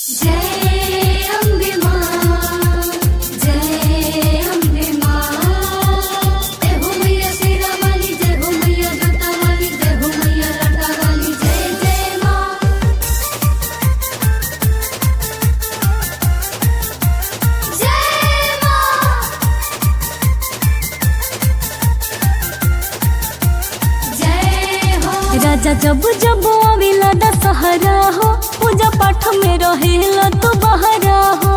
जय अम्बे मां जय अम्बे मां जय हो मैया शेरा वाली जय हो मैया जटा वाली जय हो मैया लटा वाली जय जय मां जय मां जय हो राजा जब जब आवेला दशहरा हो पूजा पाठ में रहेला तो बहरा हो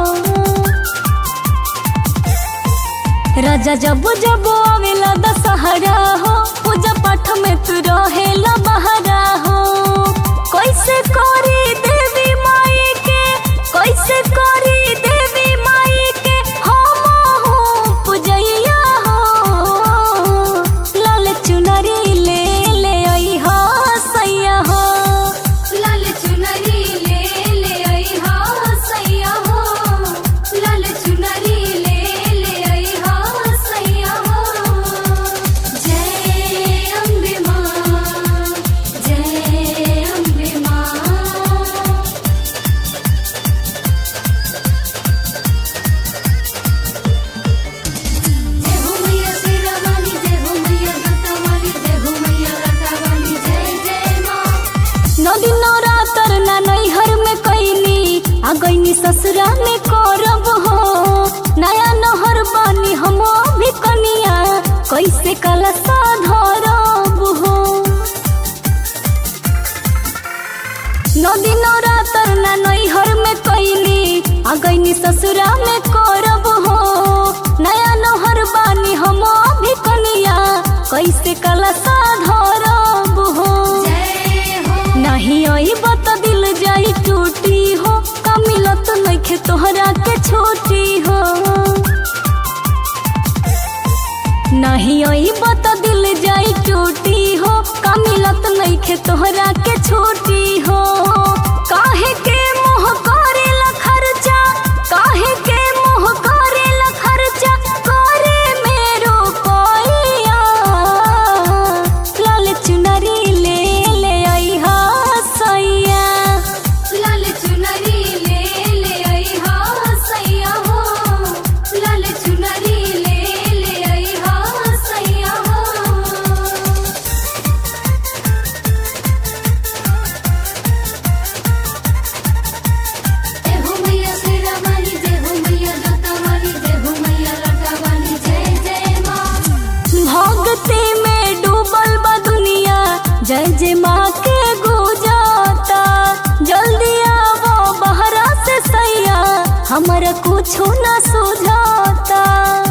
राजा जब जब आवेला दशहरा हो पूजा पाठ में तू रहेला बहरा हो कैसे करी देवी माई के कैसे करी देवी माई के हम हो पूजैया हो लाल चुनरी ले ले आई हो सैया हो लाल चुनरी ले ले आई हा सैया हो लाल चुनरी ले ले आई हा सैया हो जय अम्बे मां जय अम्बे मां जय हो मैया शेरा वाली जय हो मैया जटा वाली जय हो मैया लटा वाली जय जय मां नदी नवरात्र ना नैहर में कैनी आ गईनी ससुरा में करब हो नया नहर बानी हम भी कनिया कैसे कलसा धरब हो नदी नवरात्र ना नैहर में कैनी आ गईनी ससुरा में करब हो नया नहर बानी हम भी कनिया कैसे कलसा धरब हो जय हो नहीं आई बत दिल जाई टूटी हो का मिलत नइखे तोहरा के छोटी हो नहीं आई बत दिल जाई टूटी हो का मिलत नइखे तोहरा के छोटी हो काहे के मोह करेला खर्चा काहे के मोह करेला खर्चा करे मेरो कोइया लाल चुनरी ले ले आई हा सैया लाल चुनरी ले ले आई हा सैया हो लाल चुनरी ले ले आई हा सैया हो जय हो मैया शेरा वाली जय हो मैया जटा वाली जय हो मैया लटा वाली जय जय मां भक्ति में डूबल बा दुनिया जय जय माँ के गुजाता जल्दी आवो बहरा से सैया हमारा कुछो ना सुझाता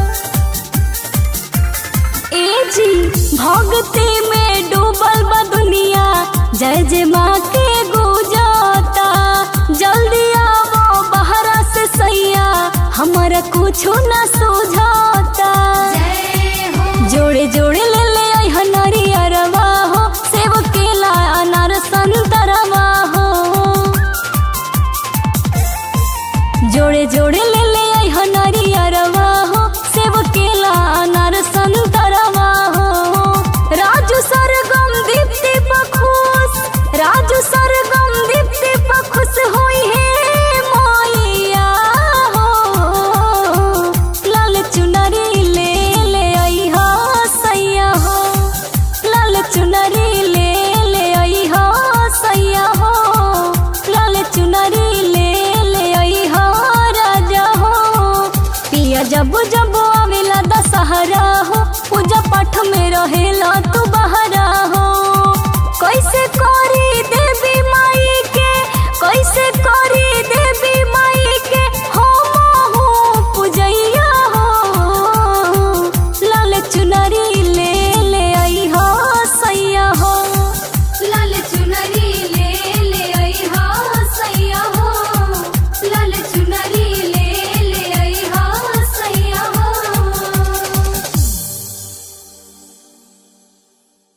ए जी भक्ति में डूबल बा दुनिया जय जय माँ के गुजाता जल्दी आवो बहरा से सैया हमारा कुछो ना सुझाता जय हो जोड़े जोड़े ले ले आई हनारी अरवा हो सेव केला अनार संतरवा हो जोड़े जोड़े ले ले आई हनारी अरवा हो सेव केला अनार संतरवा हो राजू सरगम दीप्ति बखुश राजू सरगम दीप्ति बखुश होई है मोइया हो लाल चुनरी ले ले आई हा सैया हो लाल चुनरी ले ले आई हा सैया हो लाल चुनरी ले ले आई हा राजा हो पिया जब जब आवेला दशहरा हो पूजा पाठ में रहेला